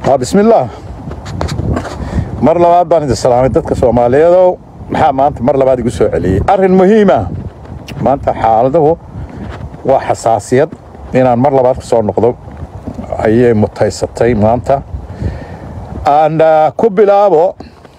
waa bismillaah mar labaad baan idin salaamay dadka soomaaliyeedow maxaa maanta mar labaad igu soo celiyey arrin muhiima maanta xaaladuhu waa xasaasiyad inaan mar labaad ka soo noqdo ayay mutaysatay maanta aan ku bilaabo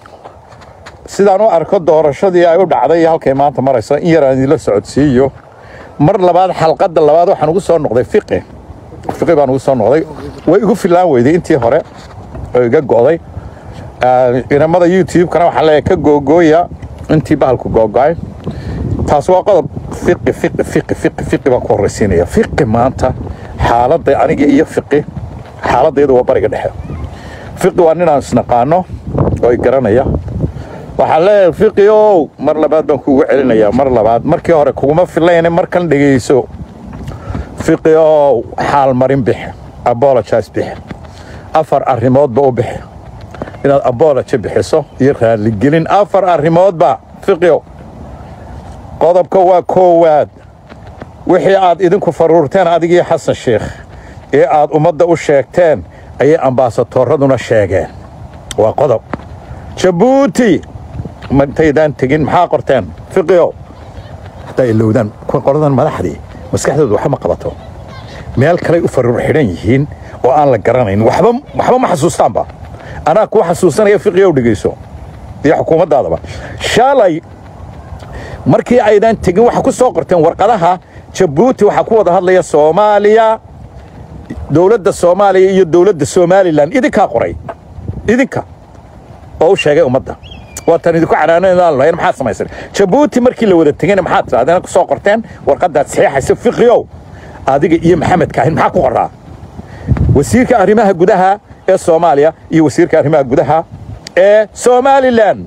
sidaan u arko doorashadii ay u dhacday iyo halkay maanta marayso in yaraan idinla socodsiiyo mar labaad xalqadda labaad waxaan ugu soo noqday fiqi fiqi baan ugu soo noqday way igu filaan weyday intii hore oo iga go'day inamada youtube-kana waxaa leeyahay ka googooya intii bahalku googo'ay taas waa qodob fiqi fiqi fiqi fiqi fiqi baan ku horraysiinaya fiqi maanta xaaladda aniga iyo fiqi xaaladdeedu waa bariga dhexe fiqi waa ninaan isnaqaano oo i garanaya waxaa leeyahay fiqi ow mar labaad baan kuugu celinayaa mar labaad markii hore kuguma filayne markan dhegayso fiqi ow xaalmarin bixi abologize bixi afar arrimoodba u bixi inaad abology bixiso iyo raalligelin afar arrimoodba fiqio qodobka waa koowaad wixii aad idinku faruurteen adigii xasan sheikh ee aad ummadda u sheegteen ayay ambaasatoorraduna sheegeen waa qodob jabuuti mataydaan tegin maxaa qorteen fiqio haddaa ilowdaan qoladan madaxdii maskaxdooda waxba ma qabato meel kaley u faruur xidhan yihiin oo aan la garanayn waxba waxba ma xasuustaanba anaa kuu xasuusanaya fiqiyow dhegayso iyo xukuumaddaadaba shalay markii aydan tegin waxaa ku soo qorteen warqadaha jabuuti waxaa ku wada hadlaya soomaaliya dowladda soomaaliya iyo dowladda somalilan idinkaa qoray idinka oo u sheegay ummadda waatan idinku canaanadaan lahayn maxaad samaysan jabuuti markii la wada tegayna maxaad tidhahdeen ku soo qorteen warqaddaad saxiixaysa fiqiyow adiga iyo maxamed kaahin maxaa ku qoraa wasiirka arrimaha gudaha ee soomaaliya iyo wasiirka arrimaha gudaha ee somalilan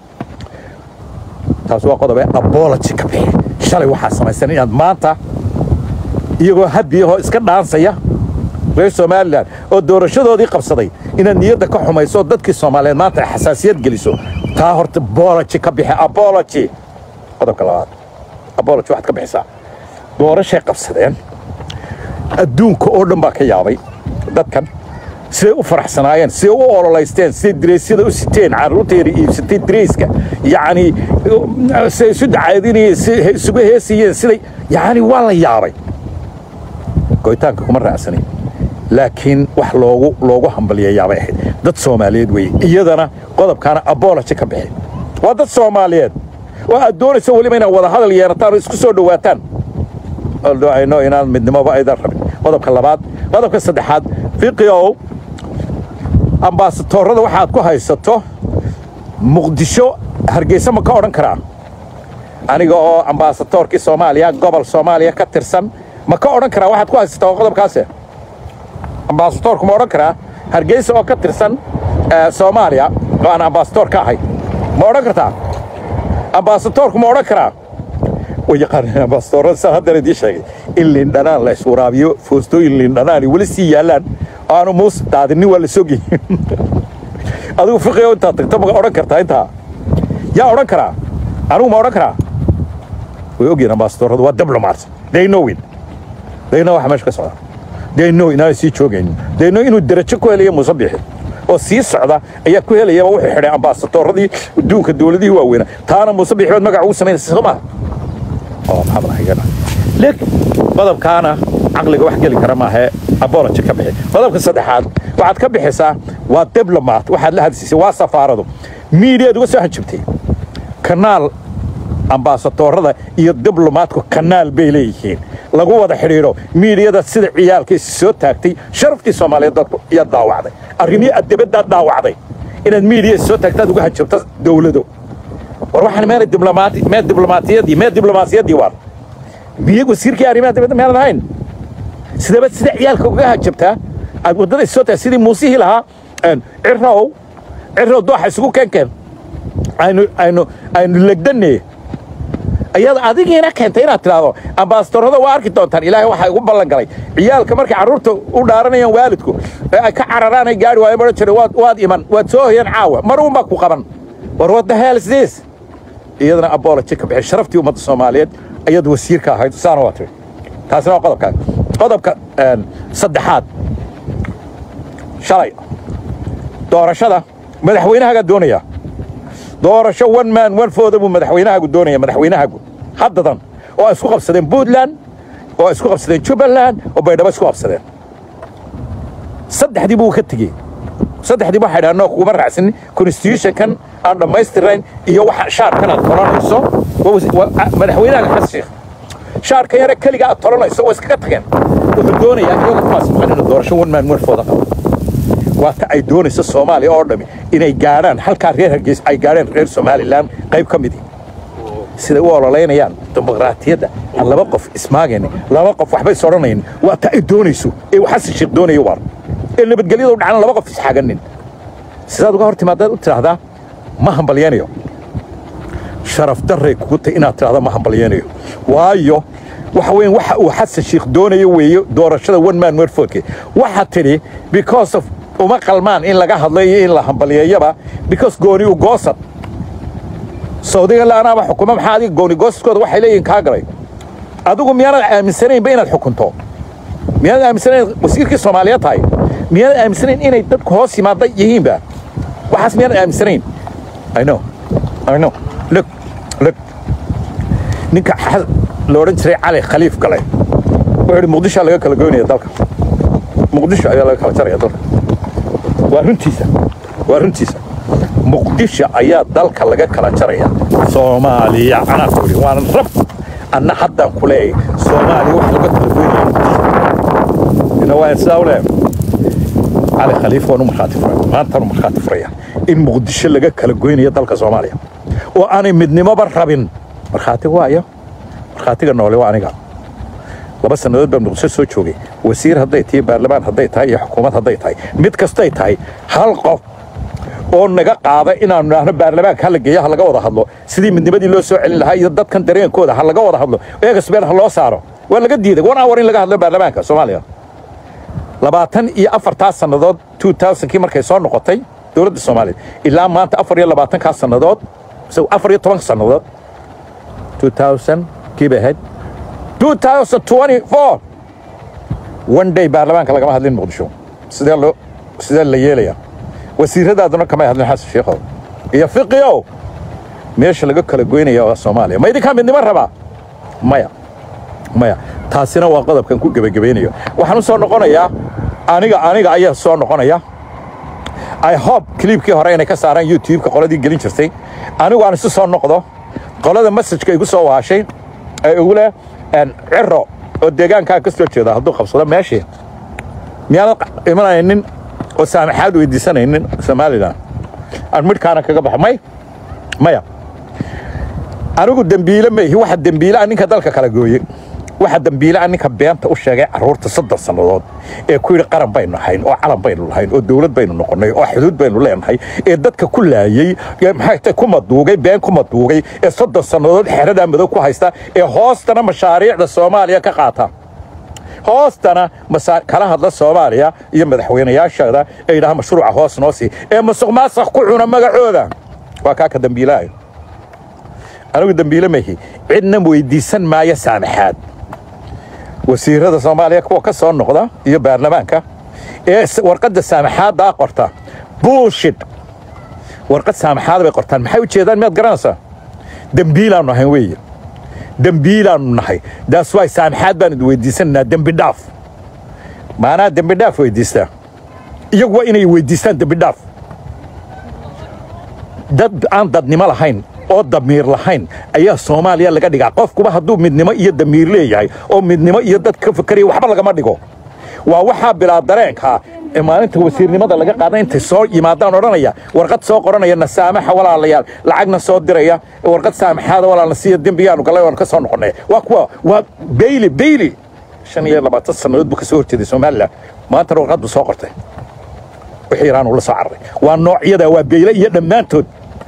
taas waa qodob ee abology ka bixi shalay waxaa samaysan inaad maanta iyagoo habiyahoo iska dhaansaya reer somalilan oo doorashadoodii qabsaday inaad niyadda ka xumayso dadkii soomaaliyeed maanta ay xasaasiyad geliso taa horta bology ka bixi abology qodobka labaad abology waxaad ka bixisaa doorashay qabsadeen adduunka oo dhan baa ka yaabay dadkan siday u faraxsanaayeen siday u ololaysteen siday diraysyada u siteen carruurtayda iibsatay dirayska yacni siday isu dacaadinayeen si isugu heesayeen siday yacni waa la yaabay go'itaanka kuma raacsanayn laakiin wax loogu loogu hambaliyayaabay ahayd dad soomaaliyeed weeye iyadana qodobkaana abology ka bixi waa dad soomaaliyeed oo aad doonayso weliba inaad wada hadal yeerataan oo isku soo dhowaataan ayno inaan midnimoba aydan rabin qodobka labaad qodobka saddexaad fiqiow ambaasatoorrada waxaad ku haysato muqdisho hargeysa ma ka odhan karaa aniga oo ambaasatoorkii soomaaliya gobol soomaaliya ka tirsan ma ka odhan karaa waxaad ku haysataa waa qodobkaase ambaasatoorku ma odhan karaa hargeysa oo ka tirsan soomaaliya oo aan ambaasatoor ka ahay ma odhan kartaa ambaasatoorku ma odhan karaa way yaqaaneen ambaasatoorrada saan haddana idiin sheegay in liindhanaan la iswaraabiyo foostooyin liindhanaani weli sii yaallaan oo aanu muus daadinin waa la sogyi adigu fiqiyo intaad tagto ma odhan kartaa intaa yaa odhan karaa anigu ma odhan karaa way ogyihin ambaasatoorradu waa diplomats they know it they know waxa meesha ka socda they know inaanay sii joogaynin they know inuu derajo ku helaya muuse bixi oo sii socda ayaa ku helayaba wuxuu xidhay ambaasatoorradii adduunka dowladihii waaweynaa taana muuse bixi baad magac ugu samaynaysa soo maha oo maxaad lahayana lek qodobkaana caqliga wax geli kara maahee abology ka bixi qodobka saddexaad waxaad ka bixisaa waa diblomat waxaad la hadsiisay waa safaaradu miidiyaad uga soo hanjabtay kanaal ambaasatoorrada iyo diblomaatku kanaal bay leeyihiin lagu wada xidhiidho miidiyada sida ciyaalka is soo taagtay sharaftii soomaaliyeed dadku iyaad daawacday arrimihii aad dibaddaad daawacday inaad miidiya is soo taagtaad uga hanjabto dowlado war waxaan meelay diblomaati mee diblomaatiyadii mee diblomaasiyaddii waar miye wasiirkii arrimaha dibadda meelan ahayn sidaba sida ciyaalka uga hajabtaa aad waddada is soo taagtay sidii muusihii lahaa cirrow cirrow dooxa isugu keenkeen aynu aynu aynu legdanne ayaad adigiina keentay inaad tidhaahdo ambaasatoorrada waa arki doontaan ilaahay waxaa igu ballan galay ciyaalka markay carruurta u dhaaranayaan waalidku ee ay ka cararaan ay gaari waayo odhan jiray waad waad iman waad soo hoyaan caawa mar uunbaa ku qaban war what the hell is this iyadana abology ka bixi sharaftii ummadda soomaaliyeed ayad wasiirka ahayd saana waa tiri taasina waa qodobka qodobka saddexaad shalay doorashada madaxweynahagaa doonaya doorasho one man one fooda buu madaxweynahaagu doonaya madaxweynahaagu haddadan oo ay isku qabsadeen puntland oo ay isku qabsadeen jubbaland oo baydhabo isku qabsadeen saddexdii buu ka tegey saddexdii waxay dhahan noo kuguma raacsanin constitutionkan aan dhammaystirayn iyo waxa shaarkan aad tolanayso madaxweynaha xasan sheekh shaarka yare keliga aad tolanayso waa iskaga tageen wuxuu doonayaa iyaga kuwaas maqan inuu doorasho one man one fooda qabo waa ta ay doonayso soomaaliya oo dhami inay gaadhaan halkaa reer hargeys ay gaadheen reer somalilan qayb ka midii siday u ololaynayaan dimuqraatiyadda aan laba qof ismaagayn laba qof waxba is odhanayn waa ta ay doonayso ee xasan sheekh doonayo waar ee nabadgelyada u dhacana laba qof isxaganin sidaad uga hor timaadaad u tidhaahdaa ma hambalyaynayo sharaf darray kugu tay inaad tidhahda ma hambalyaynayo waayo waxa weyn waxa uu xasan sheekh doonayo weeye doorashada one man one vote waxa tidhi because of uma qalmaan in laga hadlo iyo in la hambalyeeyaba because gooni u goosad saudiga laanaaba xukuma maxaa adiga gooni goosadkooda waxay leeyihin kaa galay adigu miyaanad aaminsanaynba inaad xukunto miyaanad aaminsanayn wasiirkii soomaaliyeed tahay miyaanad aaminsanayn inay dadku hoos yimaada yihiinba waxaas miyaanad aaminsanayn i know i know look look ninka la odhan jiray cali khaliif galay wuxuu yidhi muqdishoa laga kala goynaya dalka muqdisho ayaa laga kala jaraya dalka waa runtiisa waa runtiisa muqdisho ayaa dalka laga kala jaraya soomaaliya anaa ku yidhi waana rab anna haddaan ku leeyahay soomaaliya wax laga kala goynaya muqdisho ina waa sidaa u leeyahay cali khaliif waanu markhaati furay maantaanu markhaati furaya in muqdisho laga kala goynayo dalka soomaaliya oo aanay midnimoba rabin markhaati waayo markhaatiga noole waa aniga laba sannadood baan muqdisho soo joogay wasiir hadday tahay baarlamaan hadday tahay iyo xukuumad hadday tahay mid kastay tahay hal qof oo naga qaada inaanu idhaahno baarlamaanka hala geeyo ha laga wada hadlo sidii midnimadii loo soo celin lahaa iyo dadkan dareenkooda ha laga wada hadlo eegasbeel ha loo saaro waa laga diiday one hour in laga hadlo baarlamaanka soomaaliya labaatan iyo afartaa sannadood two thousandkii markay soo noqotay dowladda soomaaliya ilaa maanta afar iyo labaatankaa sannadood afar iyo tobanka sannadood two thousand kii bay ahayd two thousand twenty four one day baarlamaanka lagama hadlin muqdisho sidee loo sidee la yeelaya wasiiradaaduna kamay hadlin xasan sheekhow iyo fiqiow meesha laga kala goynaya waa soomaaliya ma idinkaa midnimo rabaa maya maya taasina waa qodobkan ku gebagabaynayo waxaan u soo noqonayaa aniga aniga ayaa soo noqonaya i hope kliibkii hore inay ka saaraan youtube-ka qoladii gelin jirtay anigu aan isu soo noqdo qolada masajka igu soo waashay ee igu leh ciro oo deegaankaa ka soo jeeda hadduu qabsado meeshii miyaanad imanaynin oo saamaxaad weydiisanaynin somalilan aan midhkaana kaga baxo may maya anigu dembiile maihi waxa dembiileah ninka dalka kala gooye waxa dembiileah ninka beenta u sheegay carruurta soddon sannadood ee ku yidhi qaran baynu ahayn oo calan baynu lahayn oo dowlad baynu noqonnay oo xuduud baynu leenahay ee dadka ku laayey maxay ku maduugay been ku maduugay ee soddon sannadood xeradaa madow ku haysta ee hoostana mashaariicda soomaaliya ka qaata hoostana kala hadla soomaaliya iyo madaxweynayaasheeda ee yidhaha mashruuca hoos noo sii ee masuq maasaq ku cuna magacooda waa kaa ka dembiilahay anigu dembiile mahi cidna weydiisan maayo saamaxaad wasiirada soomaaliya kuwa ka soo noqda iyo baarlamaanka ee warqadda saamaxaaddaa qorta bullshit warqad saamaxaad bay qortaan maxay u jeedaan miyaad garanaysaa dembiilaannu ahayn weeye dembiilaannu nahay daas waay saamaxaad baan idi weydiisanaynaa dembi dhaaf maanaa dembi dhaaf weydiistaa iyagu waa inay weydiistaan dembi dhaaf dad aan dadnimo lahayn oo damiir lahayn ayaa soomaaliya laga dhigaa qofkuba hadduu midnimo iyo damiir leeyahay oo midnimo iyo dad ka fakeraya waxba lagama dhigo waa waxaa bilaa dareenkaa ee maalinta wasiirnimada laga qaada intay soo yimaadaan odhanaya warqad soo qoranaya na saamaxa walaalayaal lacagna soo diraya warqad saamaxaada walaalna siiya dembiyaanu gallay waanu ka soo noqonnay waa kuwa waa beyli beyli shan iyo labaatan sannadood buu ka soo horjeeday somalilan maantana warqad buu soo qortay wixii iraan uu la soo cararay waa noocyada waa beyle iyo dhammaantood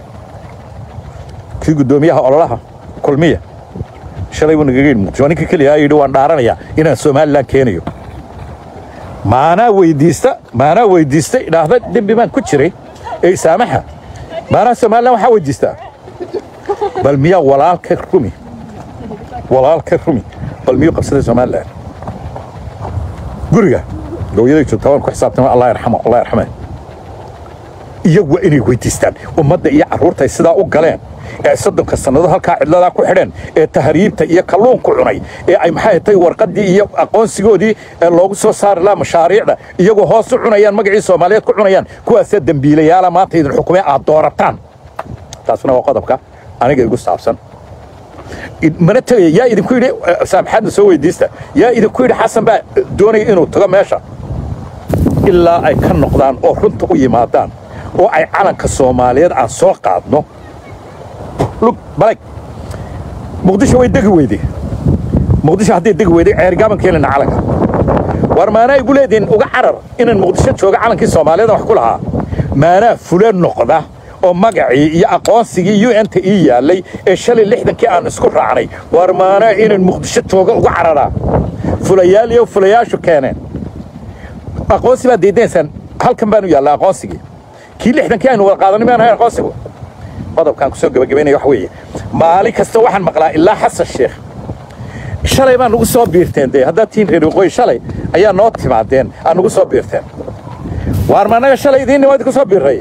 kii guddoomiyaha ololaha kulmiya shalay buu nagaga yidhi muqdisho ninka keliya yidhi waan dhaaranayaa inaan somalilan keenayo maanaa weydiista maanaa weydiista idhaahda dembi baan ku jiray ee saamaxa maanaa somalilan waxaa weydiistaa bal miyaa walaalka rumi walaalka rumi bal miyuu qabsaday somalilan guriga hooyaday joogtaa waan ku xisaabtama allah yarxamo allah yarxame iyagu waa inay weydiistaan ummadda iyo carruurta ay sidaa u galeen ee soddonka sannadood halkaa cidladaa ku xidheen ee tahriibta iyo kalluunku cunay ee ay maxay tay warqaddii iyo aqoonsigoodii ee loogu soo saari lahaa mashaariicda iyagoo hoos u cunayaan magacii soomaaliyeed ku cunayaan kuwaasee dembiilayaala maanta idin xukumee aad doorataan taasna waa qodobka aniga igu saabsan mana tegaya yaa idinku yidhi saamaxaadna soo weydiista yaa idinku yidhi xasan baa doonaya inuu tago meesha ilaa ay ka noqdaan oo runta u yimaadaan oo ay calanka soomaaliyeed aan soo qaadno lug balag muqdisho way degi weyday muqdisho hadday degi weyday ceergaaban keenayna calanka war maanaa igu leedihin uga carar inaan muqdisho jooga calankii soomaaliyeed wax ku lahaa maanaa fule noqda oo magacii iyo aqoonsigii u n-ta ii yaallay ee shalay lixdankii aan isku raacnay war maanaa inaan muqdisho jooga uga cararaa fulayaal iyo fulayaashu keeneen aqoonsi baad diidaysaan halkan baanu yaallaa aqoonsigii kii lixdankii aynu wada qaadanay maan ahayn aqoonsigu qodobkaan kusoo gabagabaynaya wax weeye maalin kasta waxaan maqlaa ilaa xasan sheekh shalay baa nugu soo biirteen dee haddaad tihiin reer waqooyi shalay ayaa noo timaadeen aad nugu soo biirteen waar ma annaga shalay idiinni waa idinku soo biirray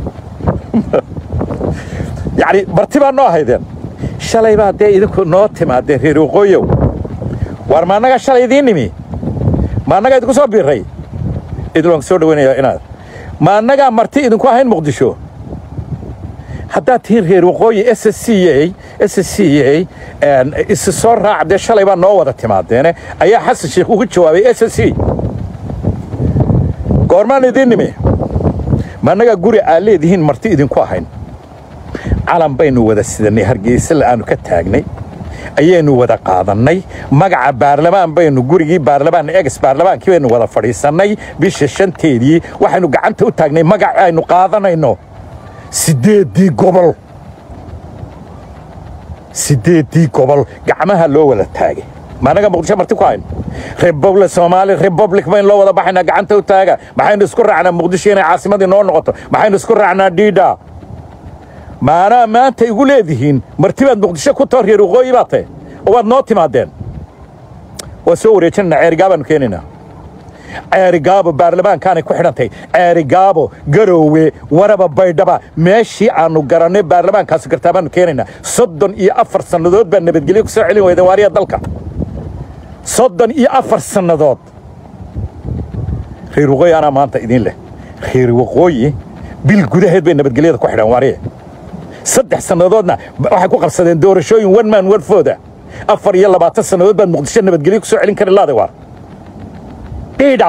yacni marti baa noo haydeen shalay baa dee idinku noo timaadeen reer waqooyow waar ma annaga shalay idiin nimi ma annagaa idinku soo biirray idin waan soo dhawaynayaa inaad ma annagaa marti idinku ahayn muqdisho haddaad tihiin reer waqooyi s c a s c a isi soo raac dee shalay baa noo wada timaadeene ayaa xasan sheekh ugu jawaabay s c goormaan idiin nimi ma annagaa guri aad leedihiin marti idinku ahayn calan baynu wada sidannay hargeysala aanu ka taagnay ayaynu wada qaadannay magaca baarlamaan baynu gurigii baarlamaan egs baarlamaankii baynu wada fadhiisannay bisha shanteedii waxaynu gacanta u taagnay magac aynu qaadanayno siddeeddii gobol siddeeddii gobol gacmaha loo wada taagay maanaga muqdisho marti ku hayn republic soomaali republic baynu loo wada baxaynaa gacanta u taaga maxaynu isku raacnaa muqdisho inay caasimadii noo noqoto maxaynu isku raacnaa dhiidha maanaa maanta igu leedihiin marti baad muqdisho ku too reer waqooyi baa tahe oo waad noo timaadeen waa soo wareejinanaa ceerigaabaanu keenaynaa ceerigaabo baarlamaankaanay ku xidhantay ceerigaabo garoowe waraba baydhaba meeshii aannu garannay baarlamaankaasi gartaa baanu keenaynaa soddon iyo afar sannadood baa nabadgelyo ku soo celin weyda waariya dalka soddon iyo afar sannadood reer waqooyi anaa maanta idiin leh reer waqooyi bil gudaheed bay nabadgelyada ku xidhan waariye saddex sannadoodna waxay ku qabsadeen doorashooyin one man one fooda afar iyo labaatan sannadood baad muqdisho nabadgelyo ku soo celin kari laada waar dhiidha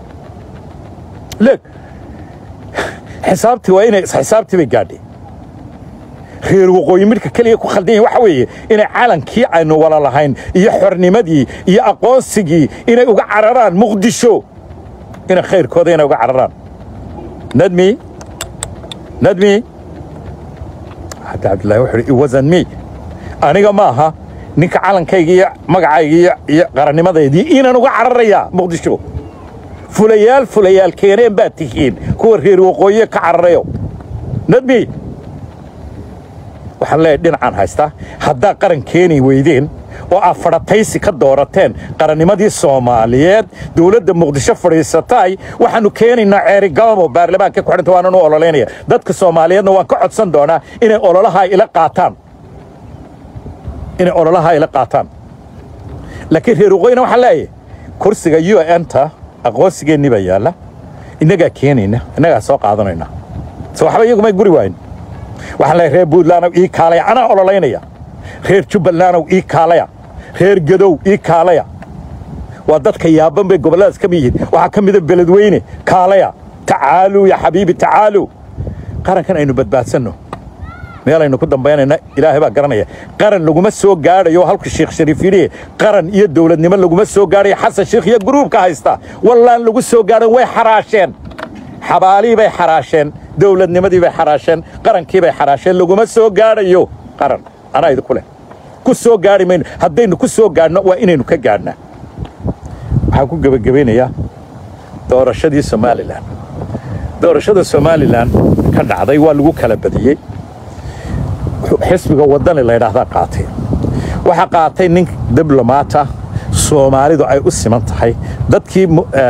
leeg xisaabtii waa inay xisaabtii bay gaadhay reer waqooyi midhka keliya ku khaldan yahin waxa weeye inay calankii aynu wala lahayn iyo xornimadii iyo aqoonsigii inay uga cararaan muqdisho inay khayrkooda inay uga cararaan nadmi nadmi hadda cabdullaahi wuxuu ihi iwasan mi aniga maaha ninka calankayga iyo magacayga iyo qarannimadeydii inaan uga cararayaa muqdisho fulayaal fulayaal keeneen baad tihiin kuwa reer waqooyiye ka cararayo nadmi waxaan leeyahay dhinacaan haystaa haddaa qaran keeni weydeen oo aad fadhataysi ka doorateen qarannimadii soomaaliyeed dowladda muqdisho fadhiisataay waxaannu keenaynaa ceerigaabo baarlamaanka ku xidhanta waanan u ololaynaya dadka soomaaliyeedna waan ka codsan doonaa inay ololahaa ila qaataan inay ololahaa ila qaataan laakiin reer waqooyina waxaan leeyahay kursiga u n-ta aqoonsigeennii baa yaalla innagaa keenayna innagaa soo qaadanayna se waxba iyagumay guri waayn waxaan leeyahay reer buntlandow ii kaalaya anaa ololaynaya reer jubbalandow ii kaalaya reer gadow ii kaalaya waa dadka yaaban bay gobolladaas ka mid yihiin waxaa ka mida beledweyne kaalaya tacaaluu ya xabiibi tacaaluu qarankan aynu badbaadsanno meelaynu ku dambaynayna ilaahay baa garanaya qaran laguma soo gaadhayo halku sheekh shariif yidhi qaran iyo dowladnimo laguma soo gaadhayo xasan sheekh iyo guruubka haysta wallaan lagu soo gaadhan way xaraasheen xabaalihii bay xaraasheen dowladnimadii bay xaraasheen qarankii bay xaraasheen laguma soo gaadhayo qaran anaa idinku leh ku soo gaadhi mayno haddaynu ku soo gaadhno waa inaynu ka gaadhnaa waxaan ku gebagabaynayaa doorashadii somalilan doorashada somalilan ka dhacday waa lagu kala badiyey xisbiga waddani la ydhaahdaa qaatay waxaa qaatay nin diblomaata soomaalidu ay u siman tahay dadkii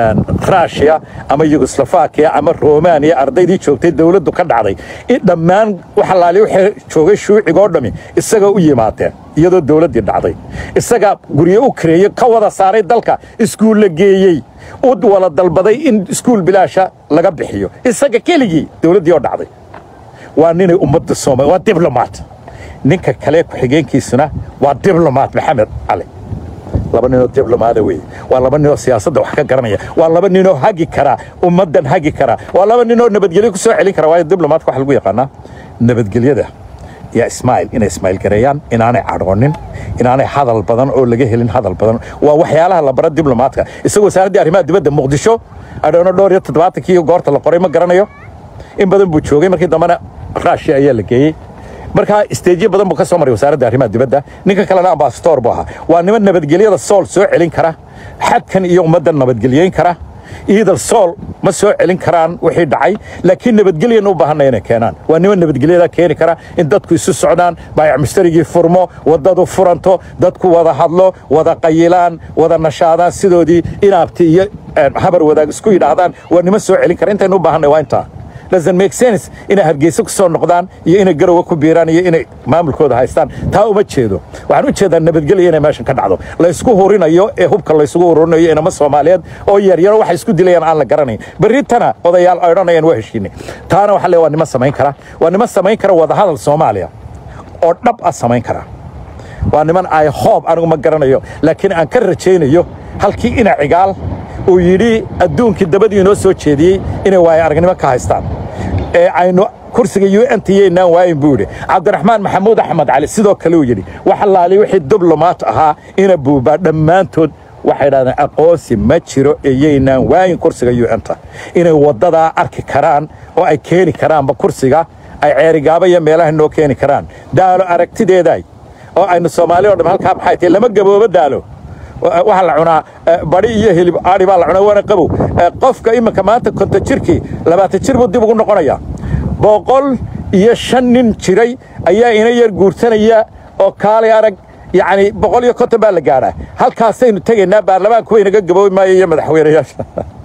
rushia ama yugoslafakiya ama romaniya ardaydii joogtay dowladdu ka dhacday in dhammaan waxalaali waxay joogay shuucigoo dhammi isaga u yimaadeen iyadoo dowladdii dhacday isaga guryo u kareeyey ka wada saaray dalka iskuulla geeyey u wala dalbaday in iskuul bilaasha laga bixiyo isaga keligii dowladdii oo dhacday waa ninay ummadda soomaliya waa diblomaat ninka kale ku-xigeenkiisuna waa diblomaat maxamed cali laba ninoo diblomaada weeye waa laba ninoo siyaasadda wax ka garanaya waa laba ninoo hagi kara ummaddan hagi kara waa laba ninoo nabadgelyo ku soo celin kara waayo diblomaadka waxa lagu yaqaanaa nabadgelyada iyo ismaail inay ismaail gareeyaan inaanay cadhoonin inaanay hadal badan oo laga helin hadal badan waa waxyaalaha la bara diblomaadka isagoo wasaaraddii arrimaha dibadda muqdisho adhoono dhowr iyo toddobaatankii goorta la qoray ma garanayo in badan buu joogay markii dambena raashia ayaa la geeyey markaa isteejyo badan buu ka soo maray wasaaradda arrimaha dibadda ninka kalena ambasadoor buu ahaa waa niman nabadgelyada sool soo celin kara xadkan iyo ummaddan nabadgelyeyn kara iidal sool ma soo celin karaan wixii dhacay laakiin nabadgelyan u baahanna inay keenaan waa niman nabadgelyada keeni kara in dadku isu socdaan baayac mushtarigii furmo waddadu furanto dadku wada hadlo wada qayilaan wada nashaadaan sidoodii inaabti iyo habar wadaag isku yidhaahdaan waa niman soo celin kara intaynu u baahanay waa intaa doesn't make sense inay hargeysa ku soo noqdaan iyo inay garowa ku biiraan iyo inay maamulkooda haystaan taa uma jeedo waxaan u jeedaa nabadgelya inay meeshan ka dhacdo laysku hurinayo ee hubka laysugu hurinayo inama soomaaliyeed oo yaryaro waxay isku dilayaan aan la garanayn berritana odayaal ay odhanayaan waa heshiinay taana waxa le waa nima samayn kara waa nima samayn kara wadahadal soomaaliya oo dhab ah samayn kara waa niman ay hoob anigu ma garanayo laakiin aan ka rajaynayo halkii ina cigaal uu yidhi adduunkii dabadii inoo soo jeediyey inay waayo aragnimo ka haystaan ee aynu kursiga u n t yaynaan waayin buu yidhi cabdiraxmaan maxamuud axmed cali sidoo kale uu yidhi wax allaali wixii diblomaat ahaa ina buubaa dhammaantood waxay dhahdeen aqoonsi ma jiro ee yaynaan waayin kursiga u n ta inay waddadaa arki karaan oo ay keeni karaanba kursiga ay ceerigaaba iyo meelaha noo keeni karaan daalo aragtideeday oo aynu soomaali o dham halkaa maxay tahay lama gaboobo daalo waxaa la cunaa badi iyo hilib aadi baa la cunaa waana qabow qofka iminka maanta konton jirkii labaatan jir buu dib ugu noqonayaa boqol iyo shan nin jiray ayaa ina yar guursanaya oo kaalay arag yacni boqol iyo konton baa la gaadhaa halkaasaynu tegaynaa baarlamaanku waynaga gaboobi maayo iyo madaxweynayaasha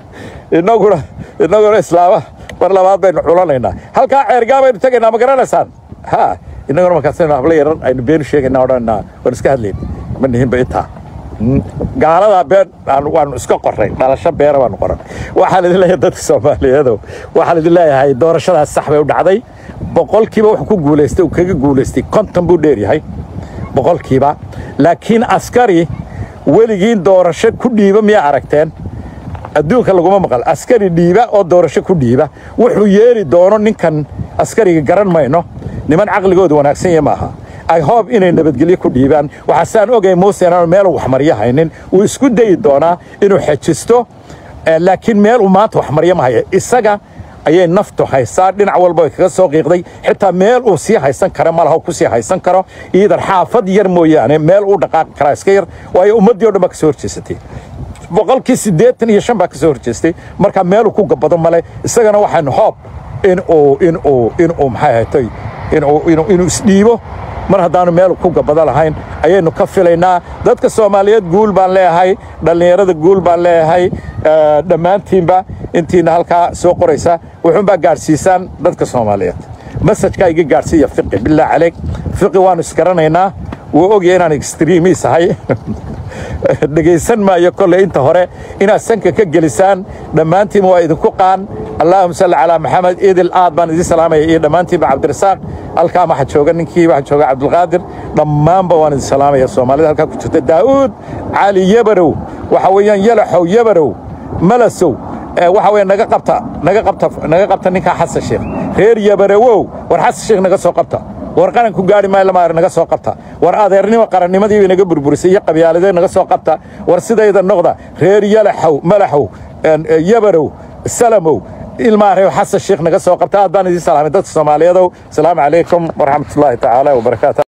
inaguna inaguna islaama mar labaad baynu culanaynaa halkaa ceergaa baynu tegaynaa ma garanaysaan ha inaguna markaasaynu hablo yaran aynu beenu sheegaynaa odhanaa waan iska hadlayn ma nihinba intaa gaaladaa been waanu iska qoray dhalasho beera baanu qoran waxaan idin leeyahay dadka soomaaliyeedow waxaan idin leeyahay doorashadaas sax bay u dhacday boqolkiiba wuxuu ku guulaystay uu kaga guulaystay konton buu dheer yahay boqolkiiba laakiin askari weligiin doorasho ku dhiiba miyaa aragteen adduunka laguma maqal askari dhiiba oo doorasho ku dhiiba wuxuu yeeli doono ninkan askariga garan mayno niman caqligooda wanaagsan yahe maaha ay hoob inay nabadgelyo ku dhiibaan waxaasaan ogay muuse inaanu meel waxmaryo haynin wuu isku dayi doonaa inuu xejisto laakiin meel uu maanta waxmaryo ma haya isaga ayay naftu haysaa dhinac walba ay kaga soo qiiqday xitaa meel uu sii haysan kara ma laha ku sii haysan karo iidan xaafad yar mooyaane meel uu dhaqaaqi karaa iska yar waayo ummaddii o dhan baa ka soo horjeesatay boqolkii siddeetan iyo shan baa ka soo horjeestay marka meeluu ku gabado male isagana waxaanu hoob inuu inuu inuu maxay haytay inuu inuu inuu isdhiibo mar haddaanu meel ku gabado lahayn ayaynu ka filaynaa dadka soomaaliyeed guul baan leeyahay dhallinyarada guul baan leeyahay dhammaantiinba intiina halkaa soo qoraysa wuxuunbaa gaadhsiisaan dadka soomaaliyeed masajkaa iga gaadhsiiya fiqi bilaa caleeg fiqi waannu isgaranaynaa wuu ogya inaan extreemiis ahay dhegaysan maayo kolley inta hore inaad sanka ka gelisaan dhammaantiinba waa idinku qaan allaahuma salli calaa maxamed idil aad baan idin salaamaya iyo dhammaantiinba cabdirasaaq halkaa waxaa jooga ninkii waxaa jooga cabdulqaadir dhammaanba waan idin salaamaya soomaalida halkaa ku jirta daa'uud cali yabarow waxa weeyaan yalaxow yabarow malasow waxa weeye naga qabta naga qabta naga qabta ninkaa xasan sheekh reer yabarowow war xasan sheekh naga soo qabta war qaranku gaari maayo lama naga soo qabta war adeernimo qarannimadii naga burburisay iyo qabyaaladee naga soo qabta war sidayda noqda reer yalaxow malaxow yabarow salamow ilmaarew xasan sheekh naga soo qabta aad baan idiin salaamay dadka soomaaliyeedow asalaamu calaykum waraxmatullaahi tacaala wabarakaatu